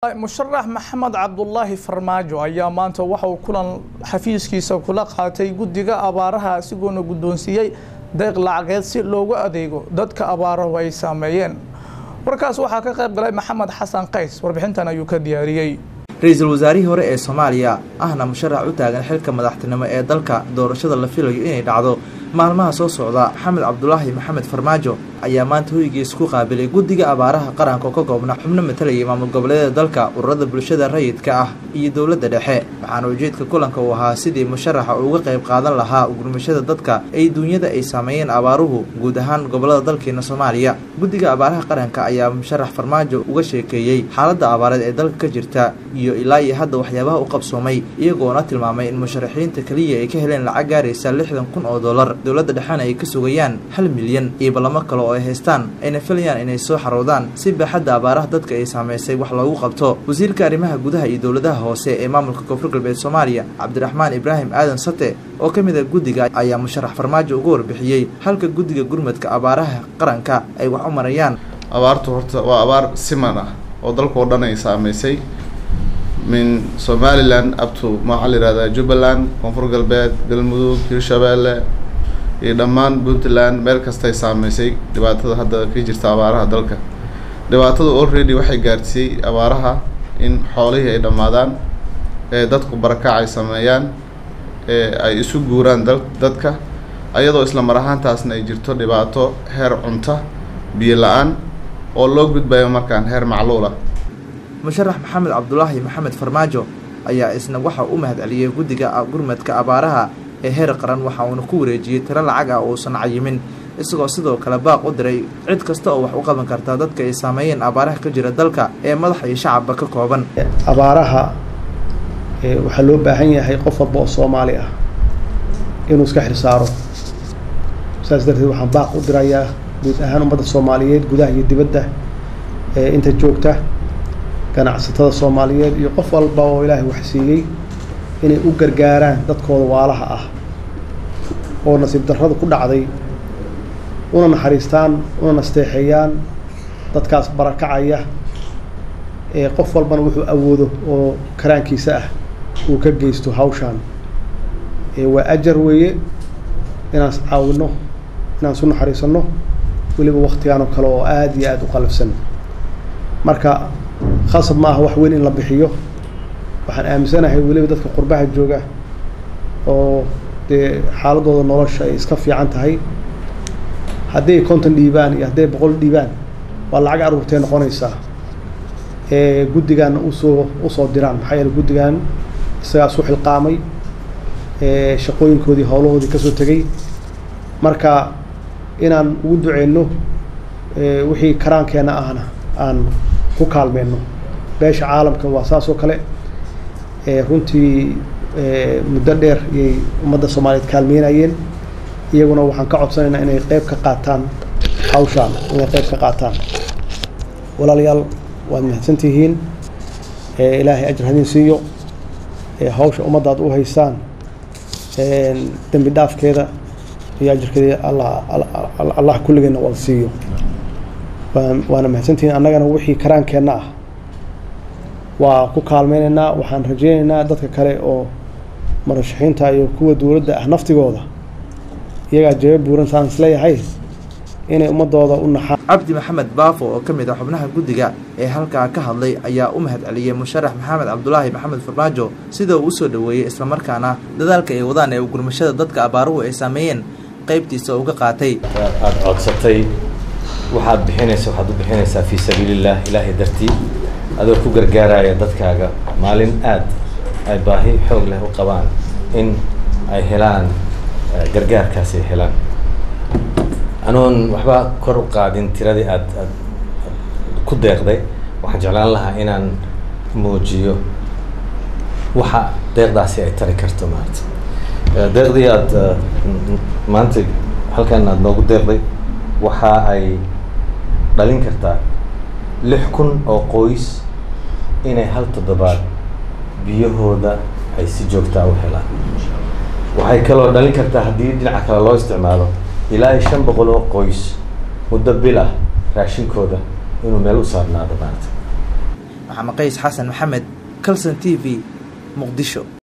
musharax maxamed cabdulaahi farmaajo ayaa maanta waxa uu kulan xafiiskiisa kula qaatay guddiga abaaraha isagoona guddoonsiiyey deeq lacageed si loogu adeego dadka abaaruhu ay saameeyeen warkaas waxaa ka qayb galay maxamed xasan qays warbixintan ayuu ka diyaariyey ra-iisul wasaarihii hore ee soomaaliya ahna musharax u taagan xilka madaxtinimo ee dalka doorashada la filayo inay dhacdo maalmaha soo socda maxamed cabdulaahi maxamed farmaajo ayaa maanta hoygiisa ku qaabilay guddiga abaaraha qaranka oo ka koobna xubno matalayay maamul goboleeda dalka ururada bulshada rayidka ah iyo dowladda dhexe waxaana ujeedka kulanka uu ahaa sidii musharaxa uga qayb qaadan lahaa gurmashada dadka ay duunyada ay saameeyeen abaaruhu guud ahaan gobolada dalkeena soomaaliya guddiga abaaraha qaranka ayaa musharax farmaajo uga sheekeeyey xaaladda abaareed ee dalka ka jirta iyo ilaa iyo hadda waxyaabaha u qabsoomay iyagoona tilmaamay in musharaxiinta keliya ay ka heleen lacag gaaraysa lixdan kun oo dollar dowladda dhexena ay ka sugayaan hal milyan iyo ballamo kale oo ay haystaan ayna filayaan inay soo xaroodaan si baaxadda abaaraha dadka ay saamaysay wax loogu qabto wasiirka arrimaha gudaha iyo dowladaha hoose ee maamulka koonfur galbeed soomaaliya cabdiraxmaan ibraahim aadan sate oo ka mid a guddiga ayaa musharax farmaajo uga warbixiyey halka guddiga gurmadka abaaraha qaranka ay wax u marayaan abaartu horta waa abaar siman ah oo dalkao dhan ay saamaysay min somalilan abto maxaa la yihahdaa jubbaland koonfur galbeed galmudug hirshabeelle iyo dhammaan puntland meel kastay saameysay dhibaatada hadda ka jirta abaaraha dalka dhibaatada already waxay gaarsiiyey abaaraha in xoolihii ay dhammaadaan ee dadku barakac ay sameeyaan ee ay isu guuraan da dadka ayadoo isla mar ahaantaasna ay jirto dhibaato heer cunta biyo la-aan oo loo gudbayo markaan heer macluula musharax maxamed cabdulaahi maxamed farmaajo ayaa isna waxa u mahad celiyey guddiga gurmadka abaaraha ee heer qaran waxa uuna ku wareejiyey tiro lacag ah uusan cayimin isagoo sidoo kale baaq u diray cid kasta oo wax u qaban karta dadka ay saameeyeen abaaraha ka jira dalka ee madax iyo shacabba ka kooban abaaraha waxaa loo baahan yahay qof walba oo soomaali ah inuu iska xilsaaro saas darteed waxaan baaq u dirayaa guud ahaan ummadda soomaaliyeed gudaha iyo dibadda ee inta joogta ganacsatada soomaaliyeed iyo qof walba oo ilaahay wax siiyey inay u gargaaraan dadkooda waalaha ah oo nasiib darrada ku dhacday una naxariistaan una nasteexeeyaan dadkaas barakacaya ee qof walbana wuxuu awoodo oo karaankiisa ah uu ka geysto hawshaan waa ajar weeye inaan caawino inaan isu naxariisanno weliba waktigaan oo kale oo aada iyo aada u qalafsan marka khasab ma aha wax weyn in la bixiyo waxaan aaminsanahay weliba dadka qurbaha jooga oo dee xaaladooda nolosha ay iska fiican tahay hadday konton dhiibaan iyo hadday boqol dhiibaan waa lacag aruurtee noqonaysaa ee guddigaana usoo usoo diraan maxaa yeele guddigan isagaa isu xilqaamay ee shaqooyinkoodii howlahoodii kasoo tegey marka inaan ugu duceyno wixii karaankeenna ahna aan ku kaalmeyno beesha caalamka waa saas oo kale runtii muddo dheer iyay ummadda soomaaliyeed kaalmeynayeen iyaguna waxaan ka codsanaynaa inay qeyb ka qaataan hawshaan inay qeyb ka qaataan walaalayaal waad mahadsantihiin ilaahay ajar hadin siiyo hawsha ummadda aad u haysaan dembi dhaafkeeda iyo ajarkeeda allah allah kulligeena wada siiyo waana mahadsantihiin annagana wixii karaankeenna ah waa ku kaalmeynaynaa waxaan rajeynaynaa dadka kale oo murashaxiinta iyo kuwa dowladda ah naftigooda iyagaa jeeba buuran saan isleeyahay inay ummadooda u naxaan cabdi maxamed baafo oo ka mid ah xubnaha guddiga ee halkaa ka hadlay ayaa u mahad celiyey musharax maxamed cabdulaahi maxamed farmaajo sida uu usoo dhoweeyey islamarkaana dadaalka ay wadaan ee gurmashada dadka abaaruhu ay saameeyeen qaybtiisa uga qaatay aada codsatay waxaad bixinaysa waxaad u bixinaysaa fii sabiilillaah ilaahay dartii adoo ku gargaaraya dadkaaga maalin aad ay baahi xoog leh u qabaan in ay helaan gargaarkaas ay helaan anoon waxba kor u qaadin tiradii aad aad ku deeqday waxaan jeclaan lahaa inaan muujiyo waxa deeqdaasi ay tari karto maarata deeqdii aada maanta halkan aada noogu deeqday waxa ay dhalin kartaa lix kun oo qoys inay hal toddobaad biyahooda ay si joogtaa u helaan waxay kaloo dhalin kartaa haddii dhinaca kale loo isticmaalo ilaa iyo shan boqol oo qoys muddo bil ah raashinkooda inuu meel u saarnaado maarata maxamed qays xasan maxamed calson t v muqdisho